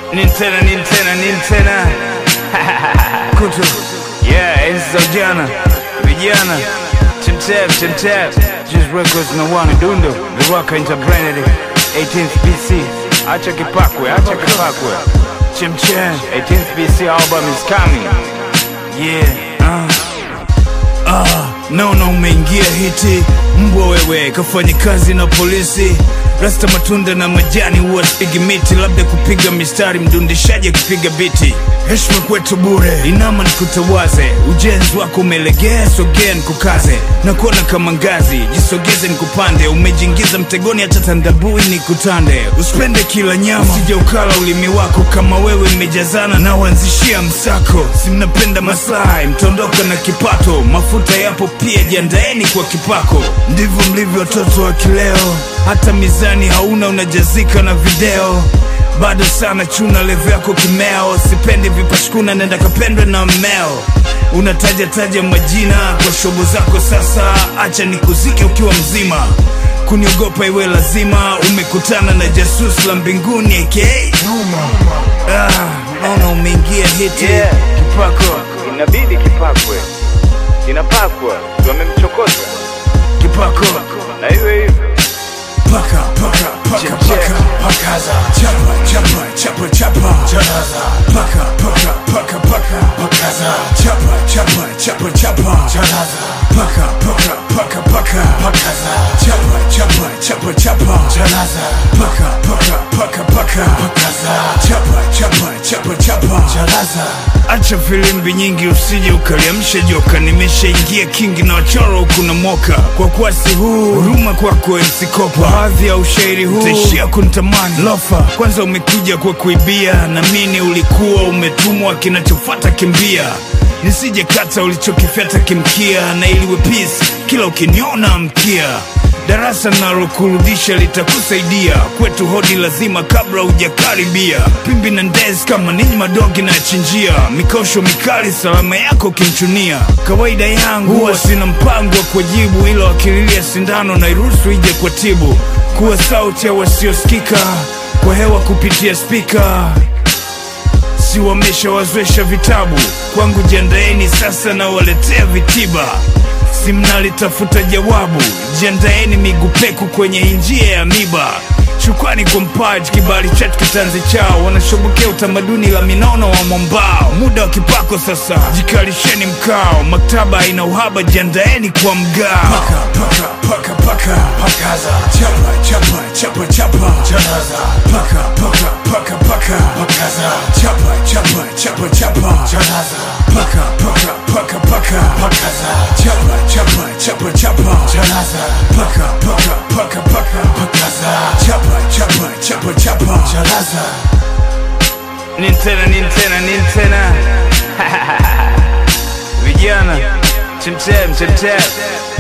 Nintena, Nintena, Nintena Kutu Yeah, enzi za ujana Vijana Chimchap, chimchap Just records na wana dundo Liwaka Interbranded 18th BC Acha kipakwe, acha kipakwe Chimchap 18th BC album is coming Yeah, uh. Ah, naona umeingia hiti mbwa wewe, kafanya kazi na polisi. Rasta matunda na majani huwa sipigi miti, labda kupiga mistari, mdundishaji akipiga biti. Heshima kwetu bure, inama nikutawaze, ujenzi wako umelegea, sogea nikukaze, na kuona kama ngazi, jisogeze nikupande, umejiingiza mtegoni, hata tandabui nikutande. Usipende kila nyama, usije ukala ulimi wako, kama wewe mmejazana na uanzishia msako. Si mnapenda maslahi, mtaondoka na kipato, mafuta yapo pia, jiandaeni kwa kipako. Ndivyo mlivyo watoto wa kileo, hata mizani hauna, unajazika na video bado sana chuna levo yako kimeo, sipendi vipashkuna, nenda kapendwe na mmeo. Unataja taja majina kwa shobo zako, sasa acha nikuzike ukiwa mzima. Kuniogopa iwe lazima, umekutana na jasus la mbinguni aka ah, naona umeingia hiti Yeah, kipako Inabidi kipakwe Inapakwa Wamemchokoza kipako Na hivyo hivyo paka paka paka Check, paka check. pakaza chapa chapa chapa chapa charaza paka paka paka paka pakaza chapa chapa chapa chapa charaza paka paka paka paka pakaza chapa chapa chapa chapa charaza paka paka paka paka pakaza chapa chapa chapa chapa charaza acha filimbi nyingi usije ukaliamsha joka nimeshaingia kingi na wachoro kuna moka kwa kwasi huu huruma kwako ensikopa baadhi ya ushairi huu utaishia kuntamani lofa kwanza umekuja kwa kuibia na mini ulikuwa umetumwa kinachofata kimbia nisije kata ulichokifyata kimkia na iliwe peace kila ukiniona mkia darasa nalokurudisha litakusaidia kwetu hodi lazima kabla hujakaribia pimbi na ndezi kama ninyi madogi nayachinjia mikosho mikali salama yako kimchunia kawaida yangu huwa sina mpango wa kujibu ila wakililia sindano na iruhusu ije kwa tibu kuwa sauti ya wasiosikika kwa hewa kupitia spika si wameshawazwesha vitabu kwangu jiandaeni sasa na waletea vitiba si mnalitafuta jawabu jiandaeni miguu peku kwenye njia ya miba shukrani kwa mpaji kibali chetu kitanzi chao wanashobokea utamaduni la minono wa mwambao muda wa kipako sasa jikalisheni mkao maktaba ina uhaba jiandaeni kwa mgao paka, paka, paka, paka. pakaza chapa chapa chapa chapa charaza paka paka paka paka pakaza chapa chapa chapa chapa charaza paka paka paka paka pakaza chapa chapa chapa chapa charaza paka paka paka paka pakaza chapa chapa chapa chapa charaza Nintena, Nintena, Nintena Vijana Chimchap, chimchap